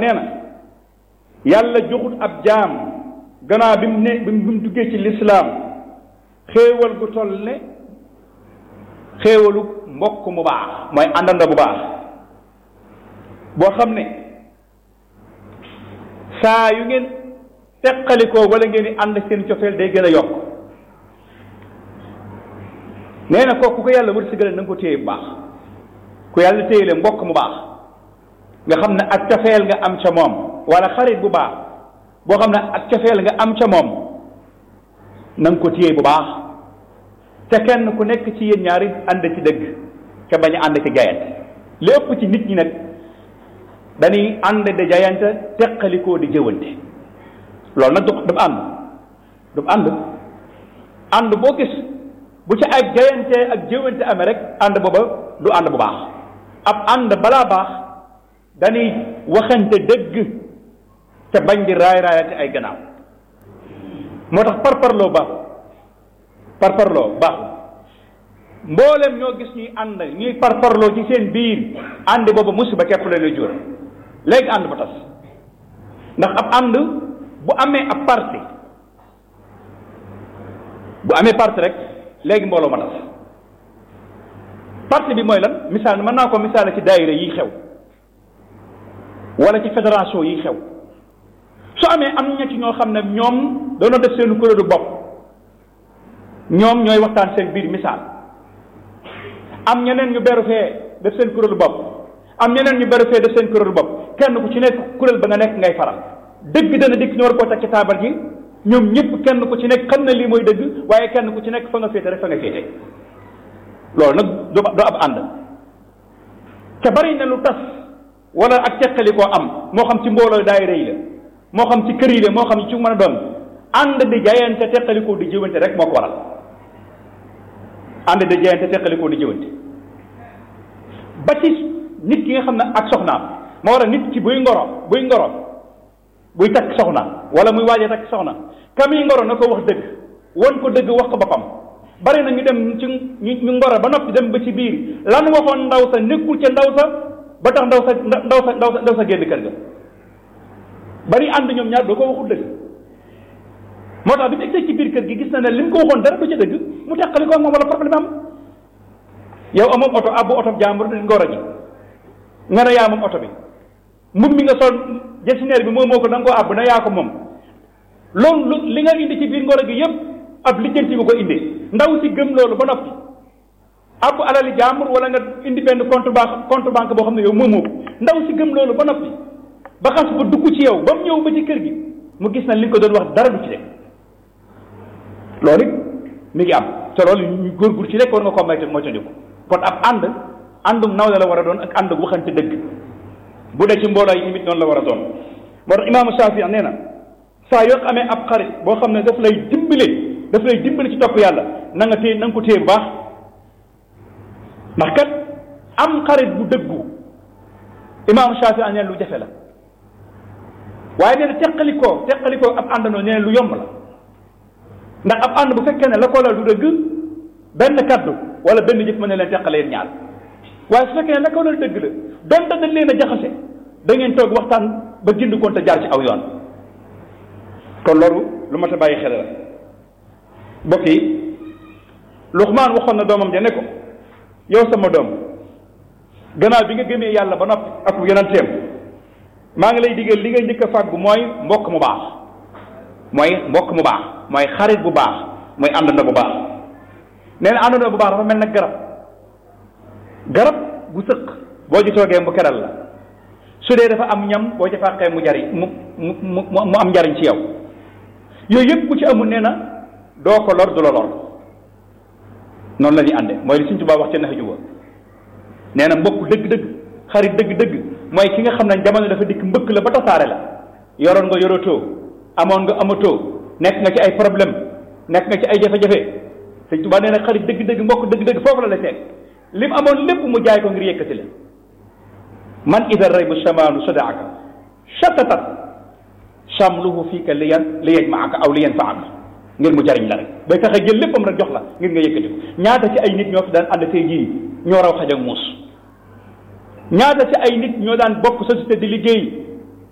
nee na yàlla joxut ab jaam gannaaw bi mu ne bi mu duggee ci lislaam xéewal gu toll ne xéewalu mbokk mu baax mooy àndanda bu baax boo xam ne saa yu ngeen teqalikoo wala ngeen di ànd seen cofeel day gën a yokk nee na kooku ko yàlla wërsëgale na nga ko téye bu baax ku yàlla téye le mbokk mu baax nga xam ne ak cofeel nga am ca moom wala xarit bu baax boo xam ne ak cofeel nga am ca moom na nga ko téye bu baax te kenn ku nekk ci yéen ñaari ànd ci dëgg te bañ a ànd ci jaayante li ëpp ci nit ñi nag dañuy ànd di jaayante teqalikoo di jëwante loolu nag du du ànd du ànd ànd boo gis bu ci ay jaayante ak jëwante amee rek ànd booba du ànd bu baax ab ànd balaa baax dañuy waxante dëgg te bañ di raay raayante ay gannaaw moo tax parparloo baaxul parparloo baaxul mboolem ñoo gis ñuy ànd ñuy parparloo ci seen biir ànd boobu musiba képp la lay jur léegi ànd ba tas ndax ab ànd bu amee ab parti bu amee parti rek léegi mbooloo ma tas parti bi mooy lan misaal mën naa ko misaale ci daayira yi xew wala ci fédération yi xew su amee am ña ci ñoo xam ne ñoom doona def seen kuréelu bopp ñoom ñooy waxtaan seen biir misaal am ñeneen ñu beru fee def seen kuréelu bopp am ñeneen ñu beru fee def seen kuréelu bopp kenn ku ci nekk kuréel ba nga nekk ngay faral dëgg dana dikk ñu war koo teg ci taabal ji ñoom ñëpp kenn ku ci nekk xam na lii mooy dëgg waaye kenn ku ci nekk fa nga féete rek fa nga féete loolu nag du du ab ànd te bari na lu tas wala ak teqali koo am moo xam ci mbooloo daayira yi la moo xam ci kër yi la moo xam ci mën a doon ànd di jaayante teqali koo di jëwante rek moo ko waral ànd di jaayante teqali koo di jëwante ba ci nit ki nga xam ne ak soxnaam moo war a nit ki buy ngoro buy ngoro buy takk soxna wala muy waajee takk soxna kami ngoro na ko wax dëgg won ko dëgg wax ko boppam bari na ñu dem ci ñu ngoro ba noppi dem ba ci biir lan waxoon ndaw sa nekkul ca ndaw sa ba tax ndaw sa ndaw sa ndaw sa ndaw sa génn kër ga bari ànd ñoom ñaar doo ko waxul dëgg moo tax bi mu egsee ci biir kër gi gis na ne li mu ko waxoon dara du ca dëgg mu teqali ko moom wala problème am yow amoon oto abbu oto jàmbur di ngoro ji nga ne yaa moom oto bi mbubb mi nga sol gestionnaire bi moom moo ko da nga koo àbb na yaa ko moom loolu li nga indi ci biir ngoro gi yëpp ab lijjanti nga ko indi ndaw si gëm loolu ba noppi àbb alali jàmbur wala nga indi benn compte banque compte banque boo xam ne yow moomoo ko ndaw si gëm loolu ba noppi ba xas ba dugg ci yow ba mu ñëw ba ci kër gi mu gis na li nga ko doon wax dara du ci rek loolu it mi ngi am te loolu ñu góorgóor ci rek war nga ko moytu moytandiku kon ab ànd àndum nawle la war a doon ak ànd waxante dëgg bu dee ci mbooloo yi tamit noonu la war a doon moo tax imaamu Shaafi nee na saa yoo amee ab xarit boo xam ne daf lay dimbale daf lay dimbale ci topp yàlla na nga téye na nga ko téye bu baax ndax kat am xarit bu dëggu imaamu Shaafi nee lu jafe la waaye nee na teqalikoo teqalikoo ab àndandoo nee na lu yomb la ndax ab ànd bu fekkee ne la ko la du dëgg benn kaddu wala benn jëf mën na leen teqale yéen ñaar waaye su fekkee ne la ko la dëgg la donte dañ leen a jaxase da ngeen toog waxtaan ba gind koon te jaar ci aw yoon kon loolu lu mat a bàyyi xel la mbokk yi Luqmaan waxoon na doomam ja ne ko yow sama doom gannaaw bi nga gëmee yàlla ba noppi ak yonanteem maa ngi lay digal li nga njëkk a fàggu mooy mbokk mu baax mooy mbokk mu baax mooy xarit bu baax mooy àndandoo bu baax nee na àndandoo bu baax dafa mel nag garab garab bu sëq boo ci toogee mu keral la su dee dafa am ñam boo ci fàqee mu jariñ mu mu mu mu am njariñ ci yow yooyu yëpp bu ci amul nee na doo ko lor du la lor noonu la ñuy ànde mooy li Sëñ Tuubaa wax ca nax juba nee na mbokk dëgg-dëgg xarit dëgg-dëgg mooy ki nga xam ne jamono dafa dikk mbëkk la ba tasaare la yoroon nga yorotoo amoon nga amatoo nekk nga ci ay problème nekk nga ci ay jafe-jafe Sëñ Tuubaa nee na xarit dëgg-dëgg mbokk dëgg-dëgg foofu la la teg li mu amoon lépp mu jaay ko ngir yëkkati la man ida raybu shamaanu sadaaka shatatat shamluhu fiika li yan li yajmaaka aw li yanfaaka ngir mu jariñ la rek day fexe jël léppam rek jox la ngir nga yëkkati ko ñaata ci ay nit ñoo fi daan ànd tey jii ñoo raw xaj ak muus ñaata ci ay nit ñoo daan bokk société di liggéey